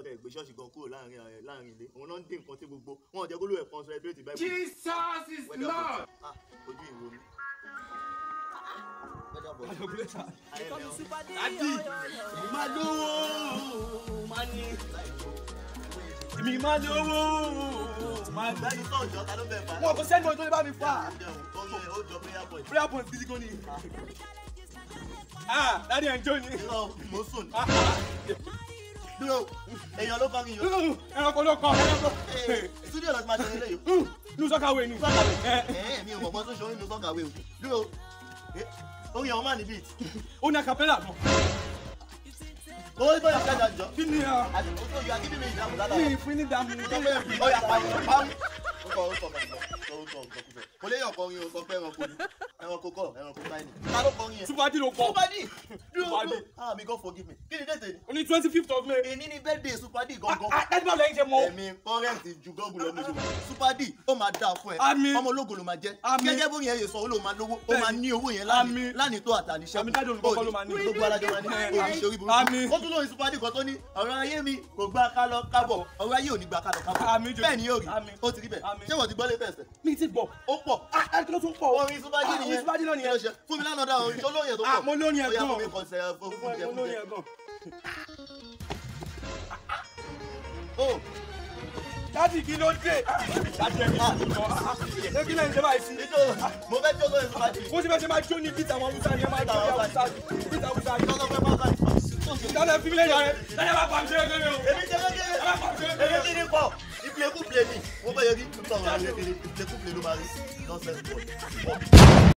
káwọn tẹ̀ gbé ṣọ́ọ̀ṣì gan kúrò láàrin ẹ̀ láàrin ilé òun náà ń dín nǹkan tí gbogbo wọn ò jẹ́ kó ló ẹ̀ concentrate báyìí. Jesus is Lord. Ah, ojú ìwo mi. Dadi, mi máa lówó, máa ní. Mi máa lówó, máa gbá. Lẹ́nu tó ọjọ́ ta ló bẹ̀ fà? Wọ́n kò sẹ́ni ọjọ́ lè bá mi fà. Oye, ó jọ prayer point. Prayer point gidi gan ni. Ah, dadi ẹ̀ ń jó ni. Irọ́ mo sùn. Ah, ah. Dúró, èèyàn ló kọrin yìí. Ẹranko ló kọ, ẹranko. Studio lọ ti máa ṣe eléyìí. Nu sọ́kàwé ni. Sọ́kàwé. Ẹ, Ẹ̀ẹ́ mi ò mọ̀ bọ́ tó ṣe orin nu sọ́kàwé o. Dúró, eh, orin àwọn máa ní beat. Ó ní acapella mọ̀. Owó ìbọn ìṣẹ́jà jọ. Kí ni a? Àti òtún òyò akíní mi ìdáhùn dáadáa. Mi ìfín ní dàmú. Ọyà pàmò pàmò. Ó kọ ó kọ mọ̀ ó kọ ó kọ kúfẹ̀. Kò léyàn kọrin o sọ pé ẹranko ni. Ẹranko kọ ẹranko táyì ni. Ta ló kọrin yẹn? Súpàdì ló kọ. Supadi. Dúró Supadi. dúró. Ah mi God forgive me. Kí ni déètè ni? Ó ní twenty fifth of May. Èní ni birthday Supadi gangan. Dadi báwo lẹ́yìn ṣe mọ̀? Ẹ̀mí kọ́rẹ́ǹtì ju gọ́ọ̀gù lọ lójú. Supadi ó máa dáa fún ẹ. Àmín. Ọmọ ológo ló máa jẹ́. Àmín. Gẹ́gẹ́ bó yẹn yẹ sọ, ó ló máa lówó. Ó Bẹ́ẹ̀ni. máa ní owó yẹn Àmín. lánìí. Lánìí tó àtàníṣẹ́. Àmín dájú olùkọ́ kọ́ ló máa ní. Gbogbo alájọ máa ní. Àmín. Òní ṣe orí burúkú. Àmín. Ó tún lóyún Supadi kan tó ní ọ̀rọ̀ ayé mi kò gbà ká lọ kábọ̀. Ọ̀rọ̀ ayé ò ní gbà ká lọ kábọ̀. Àmín jù. Bẹ́ẹ̀ ni yóò rí. Àmín. Ó ti rí bẹ́ẹ̀. Àmín. Ṣé wọ́n ti gbọ́ lé bẹ̀sẹ̀? Mi ti gbọ̀. Ó pọ̀. Ah, ah, kí ló tún pọ̀? Orin Supadi Ah, nìyẹn. orin Supadi náà nìyẹn. Kí ló ṣe? Fún mi lánàá dá orin tó lóyún tó pọ̀. Ah, mo lóyún ẹ̀ Ó yá, gan. fún mi kàn ṣe fún fún jẹ Mo fún lóyún jẹ. ẹ̀ gan. Ó Dadi kí ló dé? Dadi ẹ̀ mi ti lọ. Ṣé kí lẹ́yìn ṣe báyìí sí? nítorí mo fẹ́ tí ó lóyún Supadi. Bó ṣe fẹ́ ṣe máa jó ní bíta àwọn Hausa ni ẹ máa jó ní Hausa ni. Bíta Hausa ni. Lọ́sọ̀ fẹ́ bá ká Dadi fi mílẹ̀ yàrá. Dadi ẹ máa pa àmì ṣe é kéré o. èmi jẹ́ kékeré Ẹ máa pa àmì ṣe é kéré èmi o. kí ni pọ̀ ìpìlẹ̀kùn pìlẹ̀ ni mo bẹ̀ yẹ kí n sọ̀rọ̀ àwọn kékeré ìpìlẹ̀kùn pìlẹ̀ ló máa rí nọ́ọ̀sẹ̀ pọ̀.